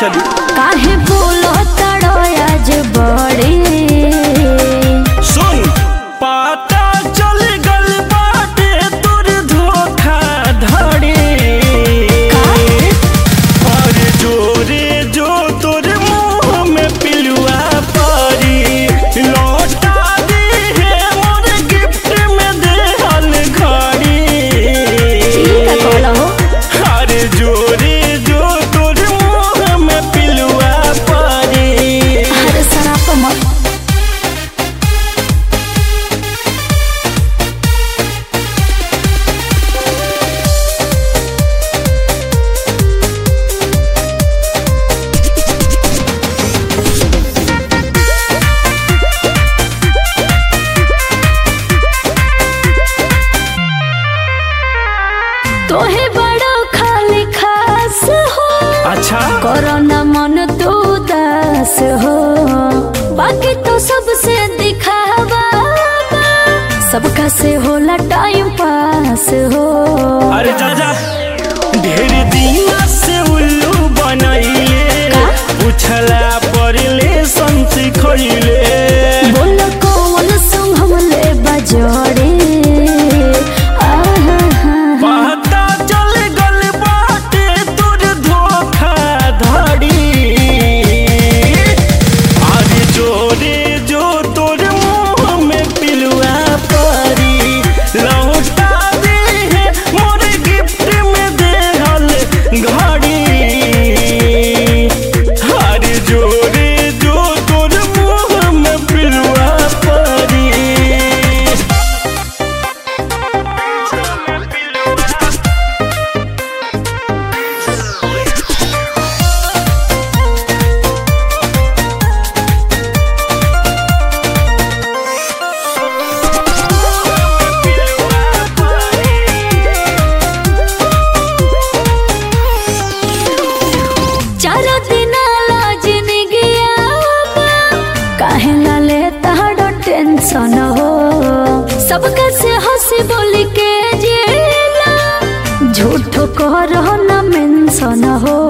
चली काहे बोलो तड़ो आज बड़ी सुन पता चल गल बाटे तोर धोखा धड़ी और जोरे जो तोर मुंह में पिलुआ परी लौटा दी है मोर गिफ्ट में देहल घड़ी का कहलो हो अरे जोरे जो तोर मुंह में पिलुआ परी अरे सराप मत तोहे बड़ो खाली खास हो अच्छा कोरोना मन तू दास हो बाकी तो सबसे दिखावा बा। सबका से होला टाइम पास हो अरे जा जा ढेर दिन से उल्लू बनैले का? उछला पड़ले संसी खैले बोल कौन संग हमले बजोड़े आहा पता चल गल बाटे तोर धोखा धड़ी अरे जोरे जो तोर मुंह में पिलुआ परी लौटा दे है मोर गिफ्ट में देहल घड़ी अरे जोरे जो तोर मुंह में पिलुआ परी चारो दिन लाज निगिया काहे ला ले ताड़ो टेंशन हो सबका से हंसी बोल के जेला झूठो करो न मेंशन हो